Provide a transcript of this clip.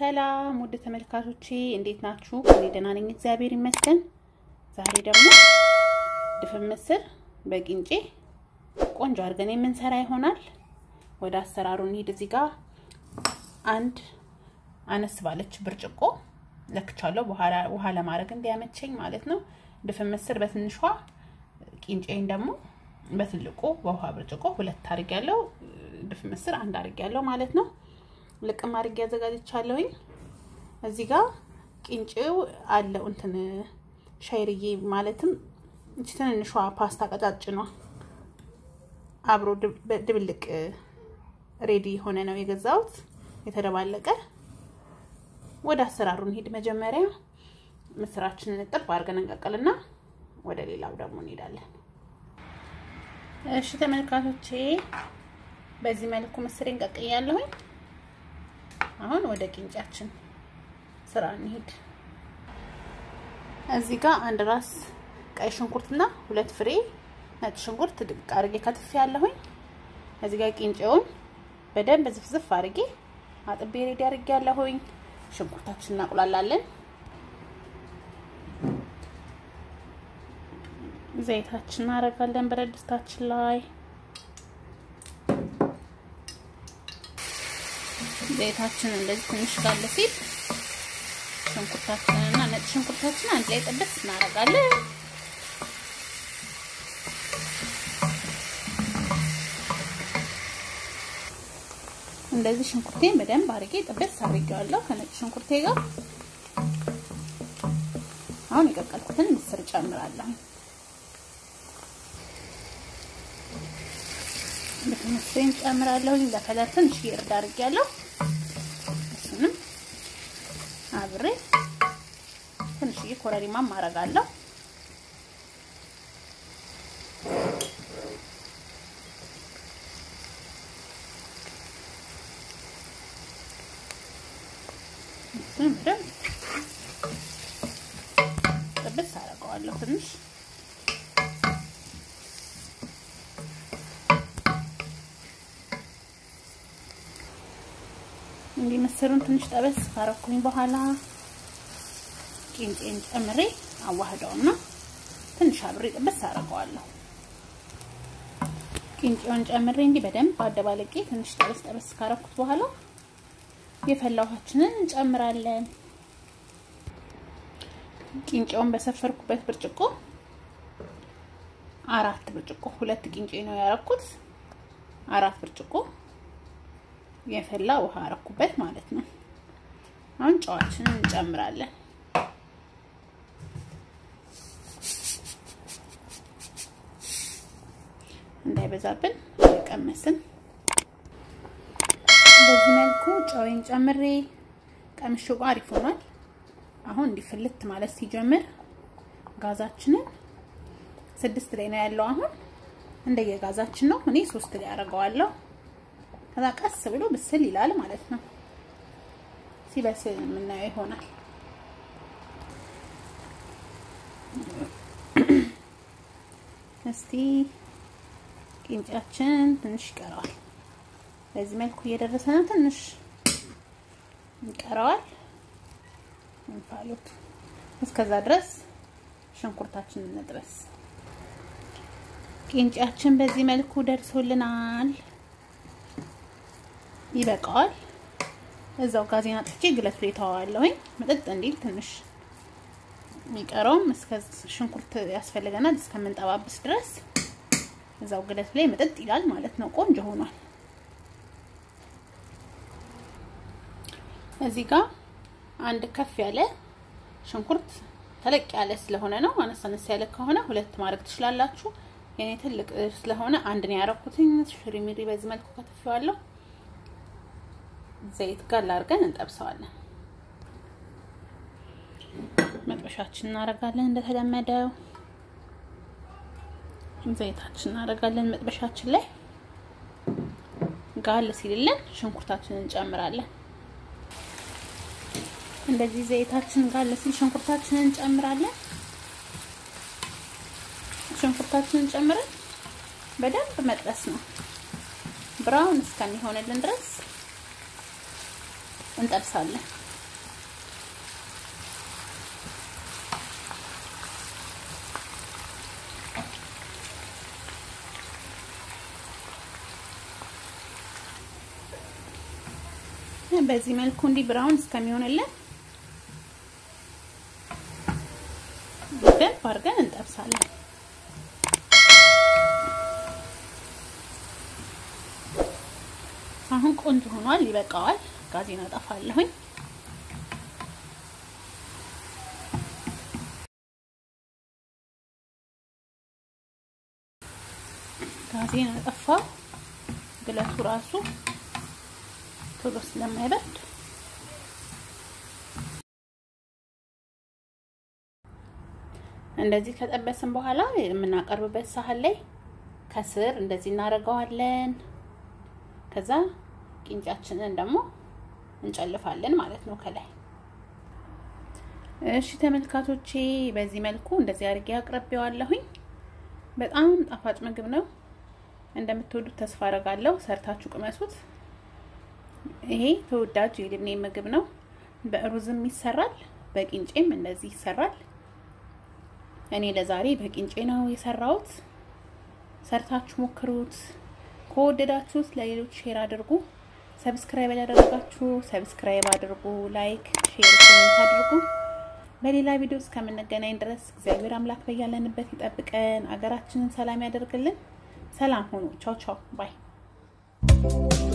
ሰላም ውድ ተመልካቾቼ እንዴት ናችሁ? እኔ ደህና ነኝ፣ እግዚአብሔር ይመስገን። ዛሬ ደግሞ ድፍን ምስር በቂንጬ ቆንጆ አድርገን የምንሰራ ይሆናል። ወደ አሰራሩ እንሂድ። እዚህ ጋር አንድ አነስ ባለች ብርጭቆ ለክቻለሁ፣ ውሃ ለማድረግ እንዲያመቸኝ ማለት ነው። ድፍን ምስር በትንሿ ቂንጬን ደግሞ በትልቁ በውሃ ብርጭቆ ሁለት አድርጌያለሁ። ድፍን ምስር አንድ አድርጌያለሁ ማለት ነው። ልቅም አድርጌ አዘጋጅቻለሁኝ። እዚህ ጋር ቂንጬው አለው እንትን ሻይርዬ ማለትም እቺ ትንንሿ ፓስታ ቀጫጭኗ አብሮ ድብልቅ ሬዲ የሆነ ነው የገዛሁት የተደባለቀ። ወደ አሰራሩ እንሂድ። መጀመሪያ ምስራችንን እጥብ አድርገን እንቀቅልና ወደ ሌላው ደግሞ እንሄዳለን። እሺ ተመልካቾቼ በዚህ መልኩ ምስሬን ቀቅያለሁኝ። አሁን ወደ ቂንጫችን ስራ እንሂድ። እዚህ ጋር አንድ ራስ ቀይ ሽንኩርትና ሁለት ፍሬ ነጭ ሽንኩርት ድቅ አድርጌ ከትፌ ያለሁኝ። እዚህ ጋር ቂንጬውን በደንብ ዝፍዝፍ አድርጌ አጥቤ ሬዲ አድርጌ ያለሁኝ። ሽንኩርታችን እናቁላላለን። ዘይታችን እናደርጋለን ብረት ድስታችን ላይ ዘይታችን እንደዚህ ትንሽ ጋለ ሲል ሽንኩርታችንን እና ነጭ ሽንኩርታችን አንድ ላይ ጥብስ እናደርጋለን። እንደዚህ ሽንኩርቴን በደንብ አድርጌ ጥብስ አድርጌዋለሁ ከነጭ ሽንኩርቴ ጋር። አሁን የቀቀልኩትን ምስር ጨምራለሁ። ምስሬን ጨምራለሁ። ለከለር ትንሽ እርድ አድርጌያለሁ። እሱንም አብሬ ትንሽዬ ኮረሪማም አደርጋለሁ። እሱንም በደንብ ጥብስ አደርገዋለሁ ትንሽ እንዲህ ምስሩን ትንሽ ጠበስ ካረኩኝ በኋላ ቂንጬን ጨምሬ አዋህደውና ትንሽ አብሬ ጥብስ አደርገዋለሁ። ቂንጬውን ጨምሬ እንዲህ በደንብ አደባለቄ ትንሽ ጠበስ ጠበስ ካረኩት በኋላ የፈላ ውሃችንን እንጨምራለን። ቂንጬውን በሰፈርኩበት ብርጭቆ አራት ብርጭቆ ሁለት ቂንጬ ነው ያረኩት። አራት ብርጭቆ የፈላ ውሃ አረኩበት ማለት ነው። አሁን ጨዋችንን እንጨምራለን። እንዳይበዛብን ቀመስን። በዚህ መልኩ ጨዌን ጨምሬ ቀምሼው አሪፍ ሆኗል። አሁን እንዲፍልት ማለት ሲጀምር ጋዛችንን ስድስት ላይ ነው ያለው። አሁን እንደየጋዛችን ነው። እኔ ሶስት ላይ አደርገዋለሁ። ከዛ ቀስ ብሎ ብስል ይላል ማለት ነው። ሲበስል የምናየው ይሆናል። እስቲ ቂንጫችን ትንሽ ይቀረዋል። በዚህ መልኩ እየደረሰ ነው። ትንሽ ይቀረዋል እንፋሎት። እስከዛ ድረስ ሽንኩርታችንን እንጥበስ። ቂንጫችን በዚህ መልኩ ደርሶልናል። ይበቃዋል። እዛው ጋዜና ጥቼ ግለት ላይ ተዋዋለሁኝ መጠጥ እንዲል ትንሽ የሚቀረውም እስከ ሽንኩርት ያስፈልገናል እስከምንጠባብስ ድረስ እዛው ግለት ላይ መጠጥ ይላል ማለት ነው። ቆንጆ ሆኗል። እዚህ ጋር አንድ ከፍ ያለ ሽንኩርት ተለቅ ያለ ስለሆነ ነው። አነስ አነስ ያለ ከሆነ ሁለት ማድረግ ትችላላችሁ። የኔ ትልቅ ስለሆነ አንድ ነው ያደረኩትኝ። ሽሪሚሪ በዚህ መልኩ ከትፌዋለሁ። ዘይት ጋር አድርገን እንጠብሰዋለን። መጥበሻችን እናደርጋለን። እንደተለመደው ዘይታችን እናደርጋለን መጥበሻችን ላይ ጋል ሲልልን ሽንኩርታችንን እንጨምራለን። እንደዚህ ዘይታችን ጋል ሲል ሽንኩርታችንን እንጨምራለን። ሽንኩርታችንን ጨምረን በደንብ መጥበስ ነው ብራውን እስከሚሆንልን ድረስ እንጠብሳለን። በዚህ መልኩ እንዲህ ብራውን እስከሚሆንልን በደንብ አድርገን እንጠብሳለን። አሁን ቆንጆ ሆኗል፣ ይበቃዋል። ጋዜን አጠፋለሁኝ። ጋዜን አጠፋው። ግለቱ ራሱ ቶሎ ስለማይበርድ እንደዚህ ከጠበስን በኋላ የምናቀርብበት ሳህን ላይ ከስር እንደዚህ እናደርገዋለን። ከዛ ቂንጫችንን ደግሞ እንጨልፋለን ማለት ነው ከላይ። እሺ ተመልካቾቼ በዚህ መልኩ እንደዚህ አድርጌ አቅርቤዋለሁኝ። በጣም ጣፋጭ ምግብ ነው። እንደምትወዱት ተስፋ አደርጋለሁ። ሰርታችሁ ቅመሱት። ይሄ ተወዳጅ የልብኔ ምግብ ነው። በሩዝም ይሰራል፣ በቂንጬም እንደዚህ ይሰራል። እኔ ለዛሬ በቂንጬ ነው የሰራሁት። ሰርታችሁ ሞክሩት። ከወደዳችሁት ለሌሎች ሼር አድርጉ። ሰብስክራይብ ያላደረጋችሁ ሰብስክራይብ አድርጉ። ላይክ፣ ሼር፣ ኮሜንት አድርጉ። በሌላ ቪዲዮ እስከምንገናኝ ድረስ እግዚአብሔር አምላክ በያለንበት ይጠብቀን፣ አገራችንን ሰላም ያደርግልን። ሰላም ሁኑ። ቻው ቻው ባይ